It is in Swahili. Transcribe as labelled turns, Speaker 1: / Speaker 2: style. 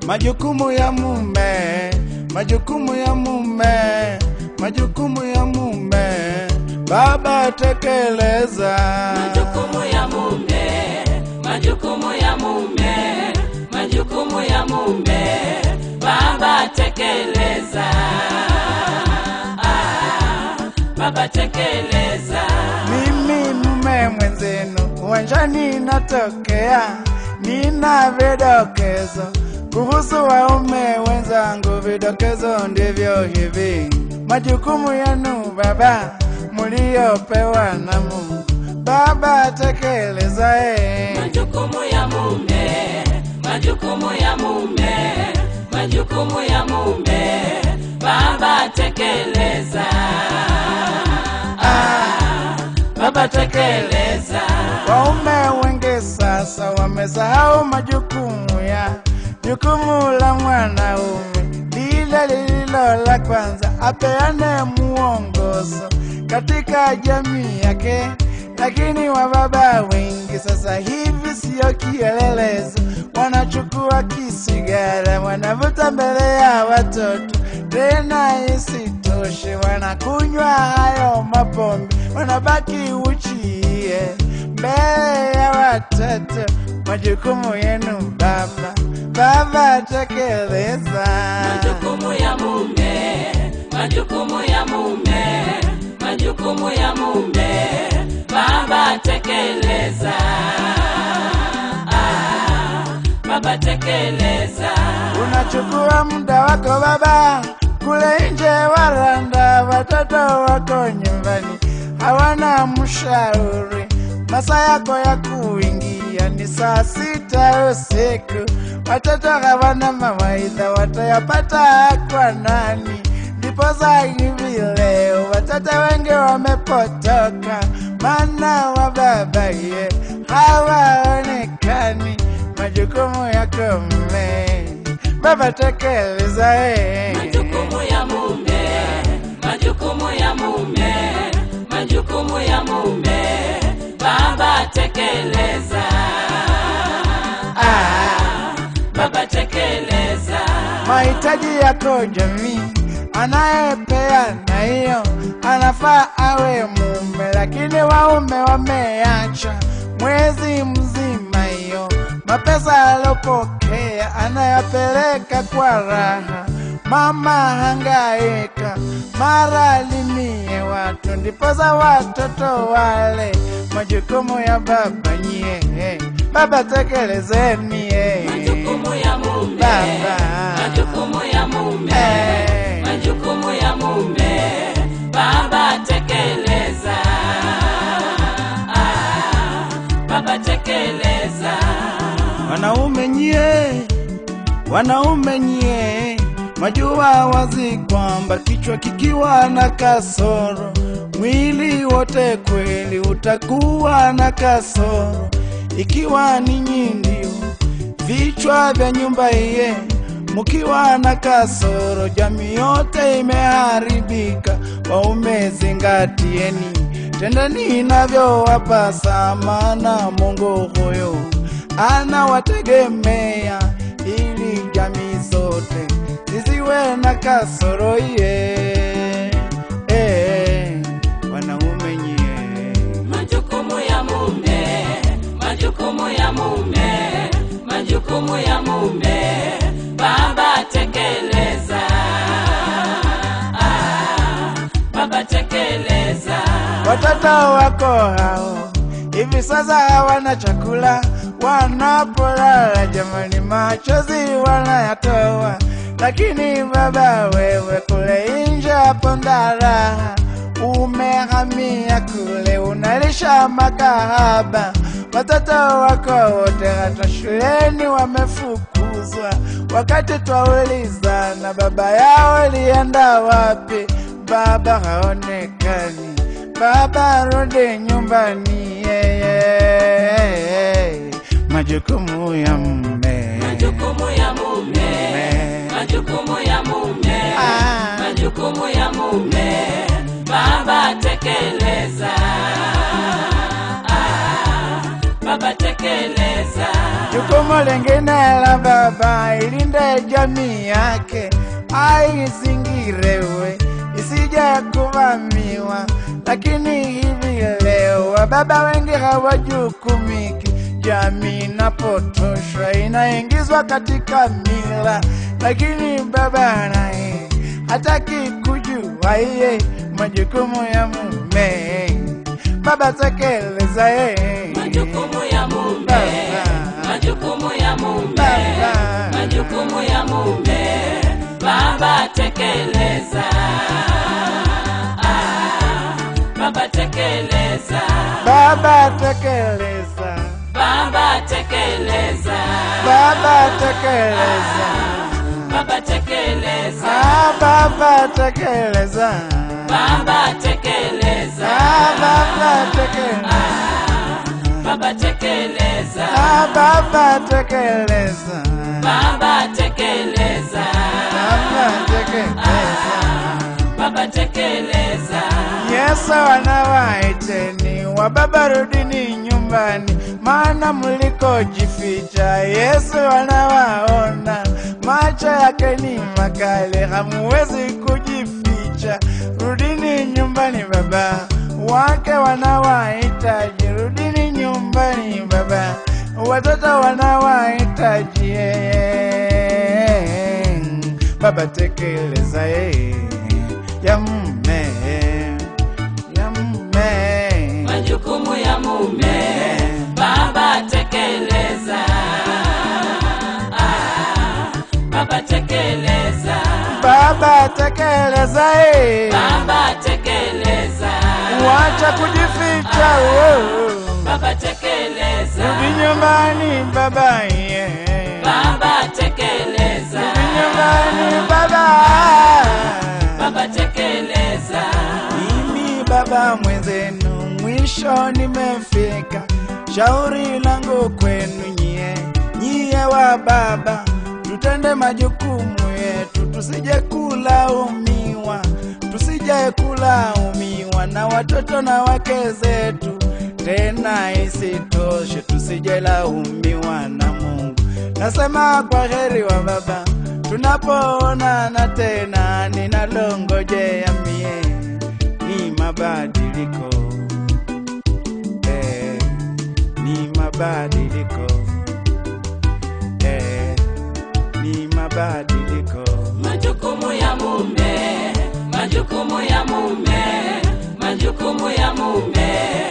Speaker 1: majukumu ya mume, majukumu ya mume, majukumu ya mume, baba tekeleza.
Speaker 2: majukumu ya mume, majukumu ya mume, majukumu ya mume, baba tekeleza. Ah, baba tekeleza.
Speaker 1: Mimi mume mwenzenu, uwanjani natokea, nina vidokezo kuhusu waume wenzangu. Vidokezo ndivyo hivi: majukumu yenu baba muliopewa na Mungu, baba tekeleza eh.
Speaker 2: majukumu ya mume, majukumu ya mume, majukumu ya mume, baba tekeleza. Ah, baba tekeleza.
Speaker 1: Waume wengi sasa wamesahau majukumu ya jukumu la mwanaume lile lililo la kwanza, apeane muongozo katika jamii yake. Lakini wababa wengi sasa hivi sio kielelezo, wanachukua kisigara, wanavuta mbele ya watoto. Tena isitoshe, wanakunywa hayo mapombe, wanabaki uchie mbele ya watoto. Majukumu yenu baba, baba tekeleza.
Speaker 2: majukumu ya mume, majukumu ya mume, majukumu ya mume, baba tekeleza. Ah, baba tekeleza.
Speaker 1: Unachukua muda wako baba, kule nje waranda, watoto wako nyumbani hawana mshauri. Masaa yako ya kuingia ni saa sita usiku, watoto hawana mawaidha, watayapata kwa nani? Ndiposa hivi leo watoto wengi wamepotoka, maana wababaye hawaonekani. Majukumu yako mme, baba tekeleza eh.
Speaker 2: majukumu ya mume, majukumu ya mume, majukumu ya mume, baba tekeleza. Ah, baba tekeleza.
Speaker 1: mahitaji yako jamii anayepeana hiyo anafaa awe mume, lakini waume wameacha mwezi mzima hiyo mapesa alopokea anayapeleka kwa raha. Mama hangaika mara limie watu, ndiposa watoto wale majukumu ya baba nyie, baba tekelezeni eh.
Speaker 2: majukumu ya mume,
Speaker 1: Baba.
Speaker 2: majukumu ya mume,
Speaker 1: Eh.
Speaker 2: majukumu ya mume, baba tekeleza. Ah, baba tekeleza.
Speaker 1: Wanaume nyie, wanaume nyie, majua wazi kwamba kichwa kikiwa na kasoro, mwili wote kweli utakuwa na kasoro. Ikiwa ninyi ndio vichwa vya nyumba iye, mkiwa na kasoro, jamii yote imeharibika. Waume zingatieni, tendeni inavyowapasa, maana Mungu huyo anawategemea ili jamii zote zisiwe na kasoro iye. Eh, wanaume nyie
Speaker 2: majukumu ya mume, majukumu ya mume, majukumu ya mume, baba tekeleza. Ah, baba tekeleza.
Speaker 1: Watoto wako hao hivi sasa hawana chakula, wanapolala jamani, machozi wanayatoa. Lakini baba wewe kule nje hapo ndaraha, umehamia kule, unalisha makahaba. Watoto wako wote hata shuleni wamefukuzwa, wakati twaulizana baba yao lienda wapi, baba haonekani baba rudi nyumbani yeye majukumu ya mme
Speaker 2: majukumu ya mume, majukumu ya mume,
Speaker 1: Ah.
Speaker 2: majukumu ya mume, baba tekeleza. Ah, baba tekeleza
Speaker 1: Jukumu lingine la baba ilinde jamii yake, aizingirewe isije kuvamiwa. Lakini hivi leo wababa wengi hawajukumiki, jamii inapotoshwa inaingizwa katika mila, lakini baba naye hataki kujua iye majukumu ya mume. Baba tekeleza yeye
Speaker 2: majukumu ya mume
Speaker 1: Baba.
Speaker 2: majukumu ya mume
Speaker 1: Baba.
Speaker 2: majukumu ya mume baba tekeleza Ah, baba tekeleza
Speaker 1: Baba tekeleza,
Speaker 2: baba tekeleza
Speaker 1: Baba tekeleza,
Speaker 2: baba tekeleza
Speaker 1: ah, Baba tekeleza,
Speaker 2: baba tekeleza
Speaker 1: ah, Baba tekeleza,
Speaker 2: baba tekeleza
Speaker 1: ah, Baba tekeleza,
Speaker 2: baba tekeleza
Speaker 1: Baba tekeleza.
Speaker 2: baba tekeleza
Speaker 1: Yesu anawaiteni wababa, rudini nyumbani, maana mlikojificha Yesu anawaona. Macho yake ni makali, hamuwezi kujificha. Rudini nyumbani, baba wake wanawahitaji. Rudini nyumbani, baba watoto wanawahitaji. Baba tekeleza yeye ya mume ya mume
Speaker 2: majukumu ya mume baba tekeleza Ah, baba tekeleza
Speaker 1: baba tekeleza yeye
Speaker 2: baba tekeleza
Speaker 1: wacha kujificha oh.
Speaker 2: baba tekeleza
Speaker 1: rudi nyumbani baba ye
Speaker 2: baba tekeleza
Speaker 1: rudi nyumbani baba
Speaker 2: baba tekeleza
Speaker 1: mimi baba mwenzenu mwisho nimefika shauri langu kwenu nyie nyie wa baba tutende majukumu yetu tusije kulaumiwa tusije kulaumiwa na watoto na wake zetu tena isitoshe tusije laumiwa na mungu nasema kwa heri wa baba tunapoonana tena ninalongojea mie ni mabadiliko eh, ni mabadiliko eh, ni mabadiliko
Speaker 2: majukumu ya mume majukumu ya mume majukumu ya mume